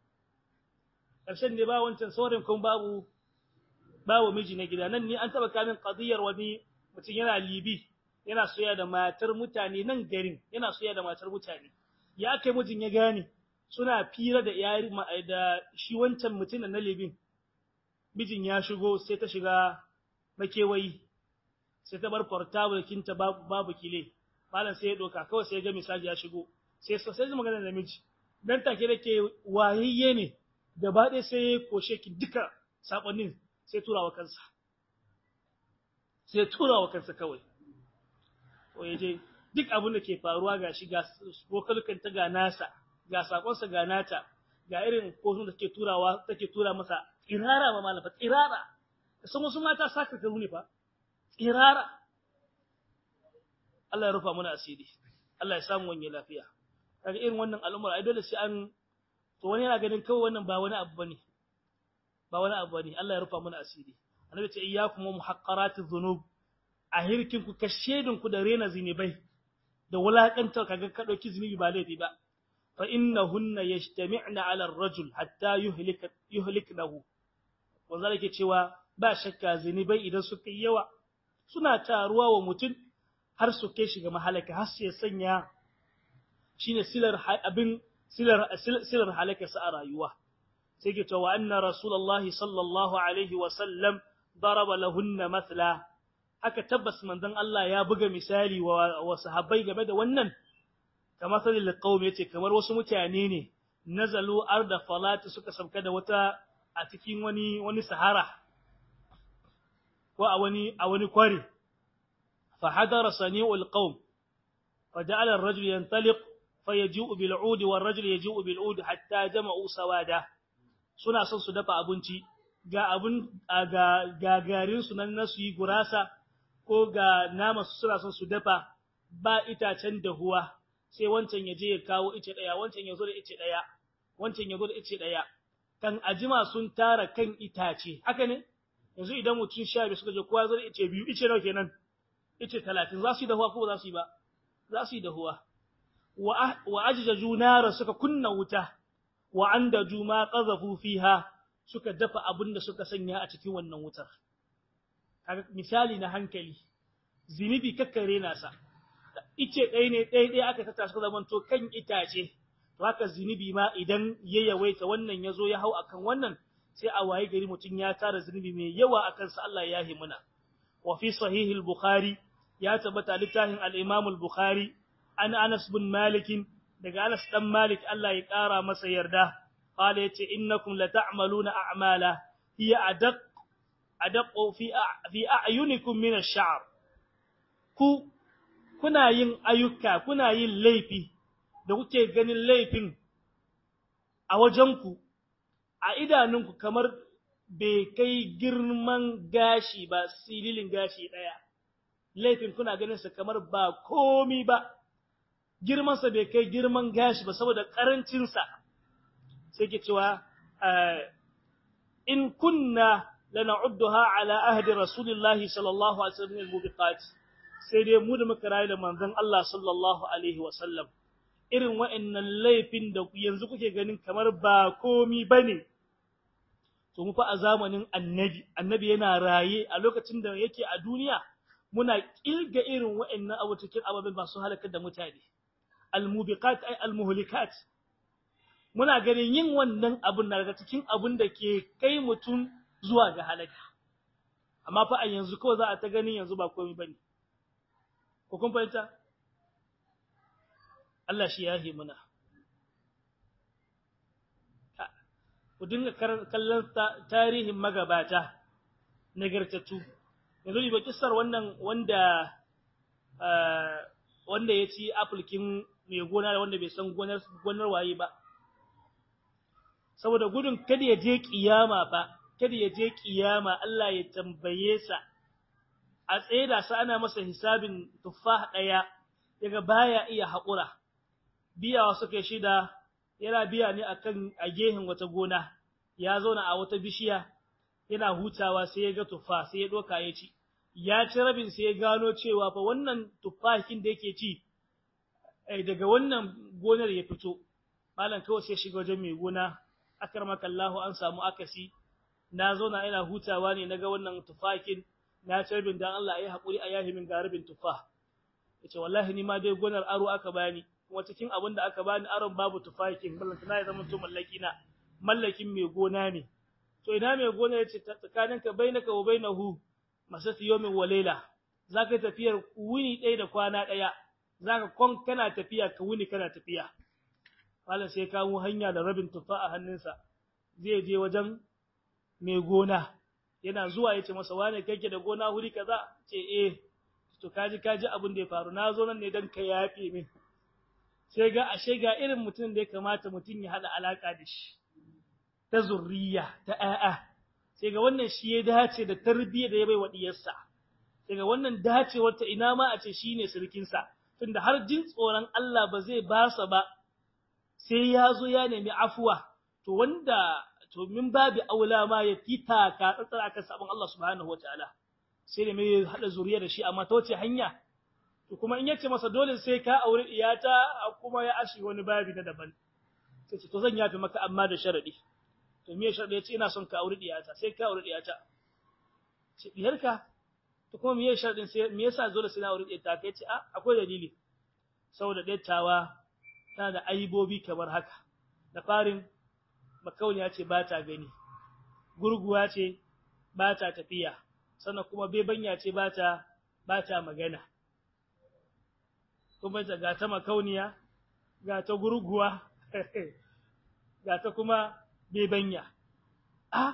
ƙarshen ne ba wancan saurin kuma babu babu miji na gida nan ni an taba kamin qadiyar wani mutum yana libi yana soya da matar mutane nan garin yana soya da matar mutane ya kai mijin ya gane suna fira da yari da shi wancan mutumin na libin mijin ya shigo sai ta shiga makewayi sai ta bar portable kinta babu babu kile malam sai ya doka kawai sai ya ga message ya shigo sai sai zai magana da miji dan take da ke wayayye ne gaba ɗaya sai ya koshe ki duka sakonnin sai tura wa kansa sai tura wa kansa kawai to yaje duk abin da ke faruwa gashi ga vokalukan ta ga nasa ga sakonsa ga nata ga irin kotun da take turawa take tura masa tsirara ma malafa tsirara san wasu mata saka karu ne fa tsirara Allah ya rufa mana asiri Allah ya samu wani lafiya kaga irin wannan al'umar ai dole sai an to wani yana ganin kawai wannan ba wani abu bane ba wani abu bane Allah ya rufa mana asiri annabi ce iyyakum muhaqqaratiz dhunub a hirkin ku kashedin ku da rena zinubai da wulakantar kaga ka dauki zinubi ba laifi ba fa innahunna yajtami'na 'ala ar-rajul hatta yuhlika yuhliknahu wanda yake cewa ba shakka zinubai idan suka yi yawa suna taruwa wa mutum har su kai shi ga mahalaka har su ya sanya shine silar abin silar silar halakarsa a rayuwa sai ke cewa anna rasulullahi sallallahu alaihi wa sallam daraba lahunna mathla haka tabbas manzon Allah ya buga misali wa, wa sahabbai game da wannan kamar salil qaum yace kamar wasu mutane ne nazalu arda falati suka sauka da wata a cikin wani wani sahara ko a wani a wani kwari fa hadara sani'ul qaum fa ja'ala ar-rajul yantaliq fa yaji'u bil 'ud wa ar-rajul yaji'u bil 'ud hatta jama'u sawada suna son su dafa abinci ga abun ga gagarin su nan nasu yi gurasa ko ga nama su suna son su dafa ba itacen dahuwa sai wancan ya je ya kawo ice daya wancan ya zo da ice daya wancan ya zo da ice daya kan ajima sun tara kan itace haka ne yanzu idan mutum sha biyu suka je kowa zo da ice biyu ice nawa kenan ice talatin za su yi dahuwa ko ba za su yi ba za su yi dahuwa wa ajjaju nara suka kunna wuta wa andaju ma qazafu fiha suka dafa abin da suka sanya a cikin wannan wutar kaga misali na hankali zinibi kakkare nasa ice ɗaya ne ɗaya ɗaya aka tata suka zamanto kan itace to haka zinibi ma idan ya yawaita wannan ya zo ya hau akan wannan sai a waye gari mutum ya tara zunubi mai yawa akan sa Allah ya yi muna wa fi sahih al-bukhari ya tabbata littafin al-imam al-bukhari an Anas bin Malik daga Anas dan Malik Allah ya kara masa yarda qala yace innakum la ta'maluna a'mala hiya adaq adaq fi fi a'yunikum min ash-sha'r ku kuna yin ayyuka kuna yin laifi da kuke ganin laifin a wajenku a idanunku kamar bai kai girman gashi ba sililin gashi ɗaya laifin kuna ganin sa kamar ba komi ba girmansa bai kai girman gashi ba saboda ƙarancinsa sai ke cewa in kunna lana'udduha ala ahdi rasulillahi sallallahu alaihi wasallam al-mubiqat sai dai mu da muka rayu da manzon Allah sallallahu alaihi wasallam irin wa'annan laifin da yanzu kuke ganin kamar ba komi bane to mu fa a zamanin annabi annabi yana raye a lokacin da yake a duniya muna kilga irin wa'annan abu cikin ababen masu halakar da mutane almubiqat ay almuhlikat muna ganin yin wannan abun na daga cikin abun da ke kai mutum zuwa ga halaka amma fa a yanzu kawai za a ta ganin yanzu ba komai bane ko kun fahimta Allah shi ya yi muna ku dinga kallon tarihin magabata nagartattu yanzu ba kissar wannan wanda wanda ya ci apulkin mai gona da wanda bai san gonar gonar waye ba saboda gudun kada ya je kiyama ba kada ya je kiyama Allah ya tambaye sa a tsaye da sa ana masa hisabin tuffah daya yaga baya iya haƙura biyawa suka shida yana biya ne akan a gehen wata gona ya zauna a wata bishiya yana hutawa sai ya ga tuffa sai ya doka ya ci ya ci rabin sai ya gano cewa fa wannan tuffahin da yake ci daga wannan gonar ya fito malam kawai sai shiga wajen mai gona akramaka Allahu an samu akasi na zauna ina hutawa ne naga wannan tuffahin na ci rabin dan Allah ya hakuri a yahi min garibin tuffa yace wallahi ni ma dai gonar aro aka bani kuma cikin abin da aka bani aron babu tufakin ballantana ya zama to mallaki na mallakin mai gona ne to ina mai gona yace tsakaninka bainaka wa bainahu masati yawmin wa layla zaka tafiyar wuni ɗaya da kwana ɗaya zaka kon kana tafiya ka wuni kana tafiya wala sai ka mu hanya da rabin tufa a hannunsa zai je wajen mai gona yana zuwa yace masa wane kake da gona huri kaza ce eh to kaji kaji abin da ya faru na zo nan ne dan ka yafe min sai ga ashe ga irin mutum da ya kamata mutum ya hada alaka da shi ta zurriya ta ƴaƴa sai ga wannan shi ya dace da tarbiyya da ya bai wa diyarsa sai ga wannan dacewar ta ina ma a ce shine sirkin sa tunda har jin tsoron Allah ba zai ba sa ba sai ya zo ya nemi afuwa to wanda to min babi aula ma ya fita ka tsatsara akan sabon Allah subhanahu wataala sai da mai hada zuriya da shi amma ta wace hanya to kuma in yace masa dole sai ka aure iyata kuma ya ashi wani babi na daban sai to zan yafi maka amma da sharadi to me sharadi yace ina son ka aure iyata sai ka aure iyata ce diyarka to kuma me sharadin sai me yasa dole sai na aure iyata kai ce a akwai dalili saboda dattawa tana da aibobi kamar haka da farin makauniya ce ba ta gani gurguwa ce ba ta tafiya sannan kuma bebanya ce ba ta ba ta magana kuma ta ga ta makauniya ga ta gurguwa ga ta kuma bebanya a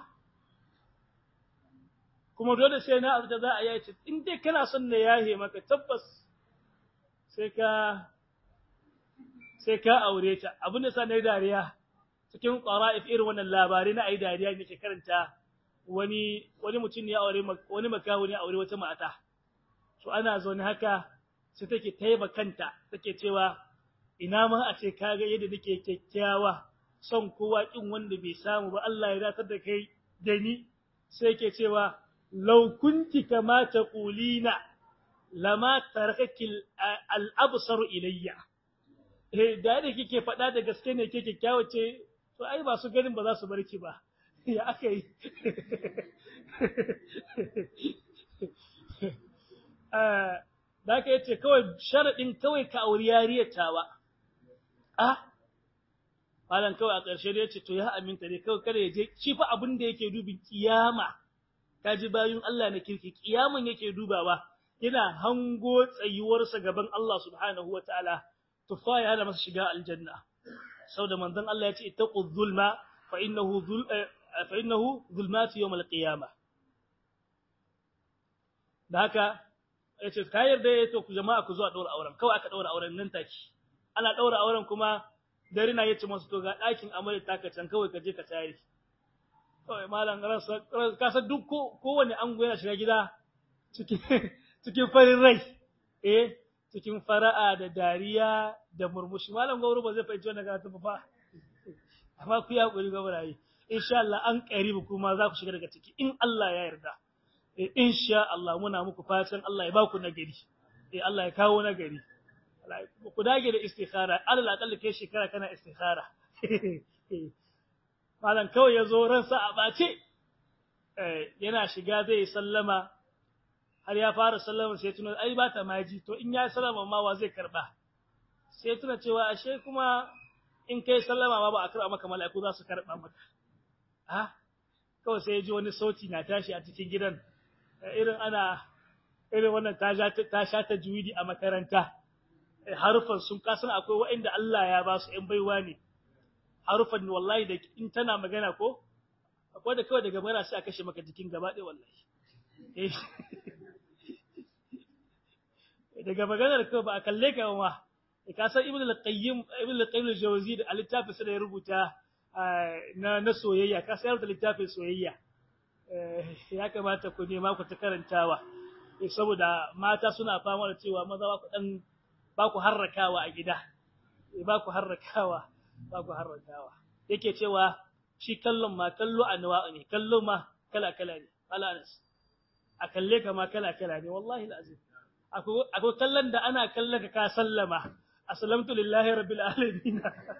kuma dole sai na abu da za a yi ce in dai kana son na yahe maka tabbas sai ka sai ka aure ta abin da sa na yi dariya cikin ƙwara'if irin wannan labarai na ayi dariya ne ke karanta wani wani mutum ne ya aure wani makaho ne ya aure wata mata to ana zaune haka sai take taiba kanta take cewa ina ma a ce kaga yadda nake kyakkyawa son kowa kin wanda bai samu ba Allah ya datar da kai da ni sai yake cewa law kunti kama taqulina lama tarakaki al-absar ilayya eh da da kike faɗa da gaske ne ke kyakkyawa ce to ai ba su ganin ba za su barki ba ya aka yi da aka yace kawai sharaɗin kawai ka auri yariyar tawa ah malam kawai a ƙarshe da yace to ya aminta ne kawai kada ya je shi fa abin da yake dubin kiyama kaji bayun Allah na kirki kiyaman yake dubawa yana hango tsayuwarsa gaban Allah subhanahu wataala tufa ya hana masa shiga aljanna saboda manzon Allah ya ce ittaqu zulma fa innahu dhul fa innahu zulmatu yawm alqiyamah da haka yace ka yarda ya to ku jama'a ku zo a daura auren kawai aka daura auren nan take ana daura auren kuma dare na yace masu to ga dakin amarya taka can kawai ka je ka tare kawai malam rasa ka san duk kowanne ango yana shiga gida cikin cikin farin rai eh cikin fara'a da dariya da murmushi malam gauru ba zai fahimci wannan karatu ba fa amma ku ya hakuri ga barayi insha Allah an karibu kuma za ku shiga daga ciki in Allah ya yarda eh insha Allah muna muku fatan Allah ya ba ku nagari eh Allah ya kawo nagari ku dage da istikhara alal aqall kai shekara kana istikhara malam kawai ya zo ransa a bace eh yana shiga zai sallama har ya fara sallama sai tuna ai ba ta maji to in ya sallama ma wa zai karba sai tuna cewa ashe kuma in kai sallama ma ba a karba maka mala'iku za su karba maka ha kawai sai ya ji wani sauti na tashi a cikin gidan irin ana irin wannan ta ta sha ta juwidi a makaranta harufan sun kasan akwai waɗanda Allah ya ba su ‘yan baiwa ne harufan wallahi da in tana magana ko akwai da kawai daga mara sai a kashe maka jikin gaba ɗaya wallahi daga maganar kawai ba a kalle ka ma ka san ibn al-qayyim ibn al-qayyim al-jawzi da littafin sa da ya rubuta na na soyayya ka sayar da littafin soyayya ya kamata ku nema ku ta karantawa saboda mata suna fama da cewa maza ba ku dan ba ku harrakawa a gida ba ku harrakawa ba ku harrakawa yake cewa shi kallon ma kallo anwa ne kallo ma kala kala ne alanas a kalle ka ma kala kala ne wallahi alazim akwai kallon da ana kallon ka ka sallama aslamtu lillahi rabbil alamin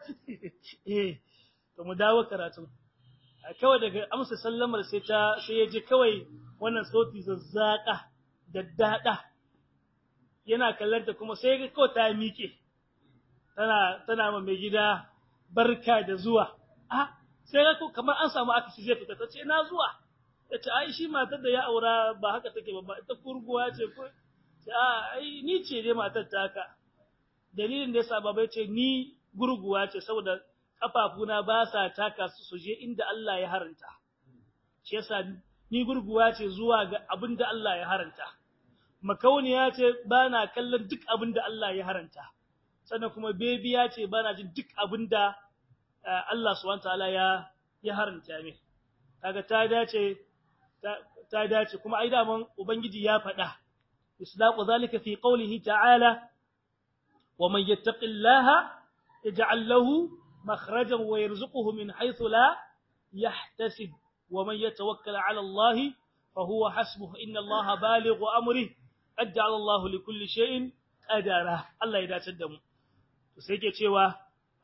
eh to mu dawo karatu kawai daga amsa sallamar sai ta sai ya ji kawai wannan sauti zazzaka daddada yana kallanta kuma sai ga kawai ta miƙe tana tana ma mai gida barka da zuwa a sai ga kamar an samu akasi zai fita tace na zuwa tace ai shi matar da ya aura ba haka take ba ita kurguwa ce ko a ai ni ce dai matar ta haka dalilin da yasa baba ce ni gurguwa ce saboda kafafuna ba sa taka su suje inda Allah ya haranta shi yasa ni gurguwa ce zuwa ga abin da Allah ya haranta makauniya ce ba na kallon duk abin da Allah ya haranta sannan kuma bebiya ce ba na jin duk abin da Allah subhanahu ta'ala ya ya haranta min kaga ta dace ta dace kuma ai daman ubangiji ya faɗa islaqu zalika fi qawlihi ta'ala wa man yattaqillaha yaj'al lahu makhrajan wa yarzuquhu min haythu la yahtasib wa man yatawakkal 'ala Allah fa huwa hasbuhu inna Allah balighu amrihi qad ja'ala Allah li kulli shay'in qadara Allah ya dace da mu to sai ke cewa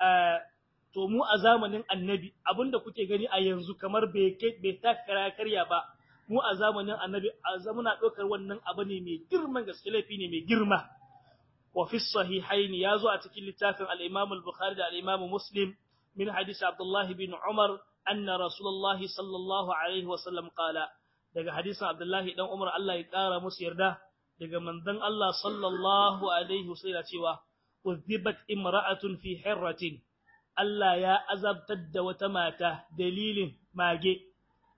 to mu a zamanin annabi abinda kuke gani a yanzu kamar bai bai takara karya ba mu a zamanin annabi a zamana dokar wannan abu ne mai girman gaske laifi ne mai girma wa fi sahihaini yazo a cikin littafin al-Imam al-Bukhari da al-Imam Muslim min hadisi Abdullah bin Umar anna Rasulullah sallallahu alaihi wa sallam qala daga hadisin Abdullah dan Umar Allah ya kara musu yarda daga manzon Allah sallallahu alaihi wa sallam cewa uzibat imra'atun fi hirratin Allah ya azabtar da wata mata dalilin mage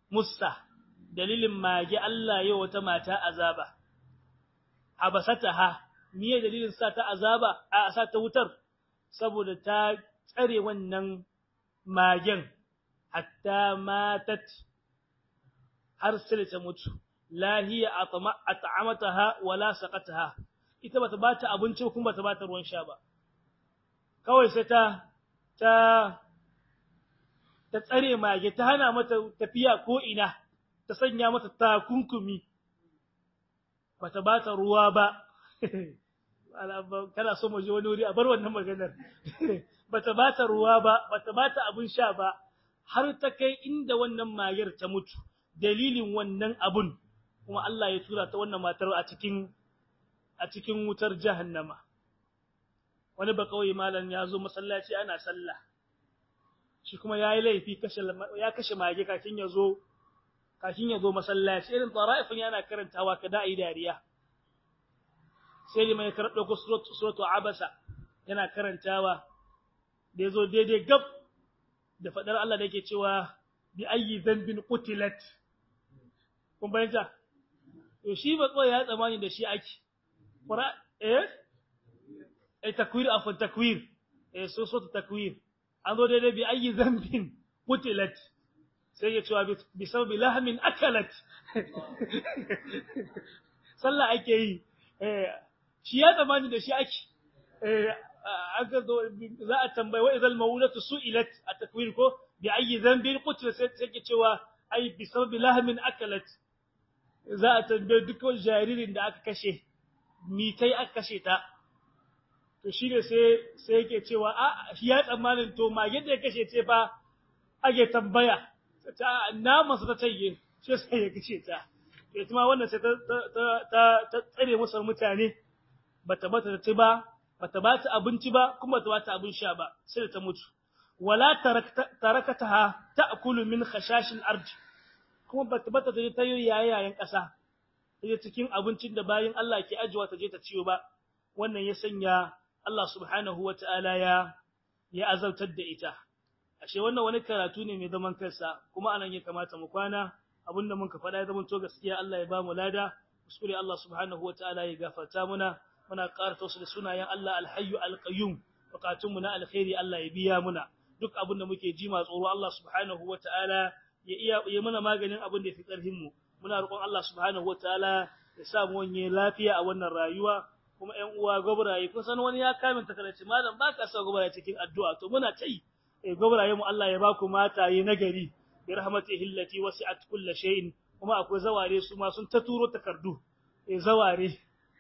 musa dalilin mage Allah yau wata mata azaba habasataha miye dalilin sa ta azaba a sa ta wutar saboda ta tsare wannan magen hatta matat har sai ta mutu la hiya at'amataha wala saqataha ita bata bata abinci kuma bata bata ruwan sha ba kawai sai ta ta ta tsare mage ta hana mata tafiya ko ina ta sanya mata takunkumi bata bata ruwa ba kana so mu je wani wuri a bar wannan maganar bata bata ruwa ba bata bata abin sha ba har ta kai inda wannan magar ta mutu dalilin wannan abun kuma Allah ya tura ta wannan matar a cikin a cikin wutar jahannama wani ba kawai malam ya zo masallaci ana sallah shi kuma yayi laifi kashe ya kashe mage kafin ya zo kafin ya zo masallaci irin tara'ifin yana karantawa kada ayi dariya sai da mai karɓo ko suratu abasa yana karantawa da yazo daidai gab da fadar Allah da yake cewa bi ayyi dhanbin qutilat kun bayyana to shi ba tsoya ya tsamani da shi ake qura eh eh takwir afan takwir eh so so takwir an zo daidai bi ayyi dhanbin qutilat sai ya cewa bi sabbi lahmin akalat sallah ake yi eh shi ya tsamani da shi ake eh aka zo za a tambaye wa idal mawlatu su'ilat a takwir ko bi ayyi dhanbin qutilat sai ke cewa ai bi sabbi lahmin akalat za a tambaye duk wani jaririn da aka kashe mitai aka kashe ta to shi ne sai sai yake cewa a shi ya tsammanin to mage da ya kashe ce fa ake tambaya ta naman sa ta tayi shi sai ya kashe ta to ita ma wannan sai ta ta ta tsare musu mutane bata bata ta ba bata bata abinci ba kuma bata bata abin sha ba sai ta mutu wala tarakataha ta'kulu min khashashil ardi kuma bata bata ta ta yi yayayen ƙasa ta cikin abincin da bayin Allah ke ajiwa ta je ta ciyo ba wannan ya sanya Allah subhanahu wata'ala ya ya azaltar da ita ashe wannan wani karatu ne mai zaman kansa kuma anan ya kamata mu kwana abinda mun ka faɗa ya zama to gaskiya Allah ya ba mu lada kuskure Allah subhanahu wata'ala ya gafarta muna muna ƙara tausu da sunayen Allah alhayyu alqayyum bukatunmu na alkhairi Allah ya biya muna duk abin da muke ji ma tsoro Allah subhanahu wata'ala ya iya ya mana maganin abin da fi ƙarfin mu muna roƙon Allah subhanahu wataala ya sa mu wanye lafiya a wannan rayuwa kuma ƴan uwa gobraye kun san wani ya kamin takalaci malam baka sa gobraye cikin addu'a to muna tai eh gobraye mu Allah ya ba ku mataye nagari bi rahmatihi allati wasi'at kull shay'in kuma akwai zaware su ma sun ta turo takardu eh zaware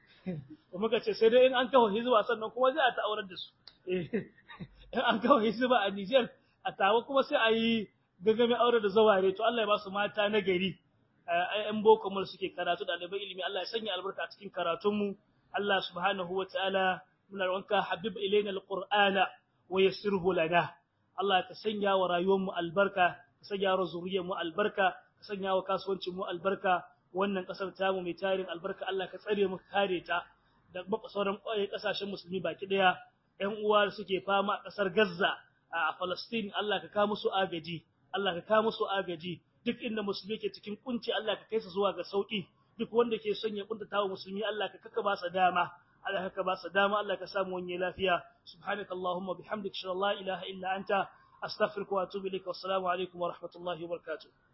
kuma kace sai dai in an kawo hizba sannan kuma zai a ta aurar da su eh in an kawo hizba a Niger a tawo kuma sai a yi gangame aure da zaware to Allah ya ba su mata na gari ayyan boko mu suke karatu da ɗalibai ilimi Allah ya sanya albarka a cikin karatun mu Allah subhanahu wataala muna roƙonka habib ilaina alqur'ana wa yassirhu lana Allah ka sanya wa rayuwar mu albarka ka sanya wa zuriyar mu albarka ka sanya wa kasuwancin mu albarka wannan kasar tamu mai tarin albarka Allah ka tsare mu kare ta da sauran kasashen musulmi baki daya ƴan uwa suke fama a ƙasar Gaza a Palestine Allah ka kawo musu agaji Allah ka kawo musu agaji duk inda musulmi ke cikin kunci Allah ka kai su zuwa ga sauki duk wanda ke son ya kuntata wa musulmi Allah ka kaka ba sa dama Allah ka ba sa dama Allah ka samu wani lafiya subhanakallahumma bihamdika la ilaha illa anta astaghfiruka wa atubu ilaik wa assalamu alaikum wa rahmatullahi wa barakatuh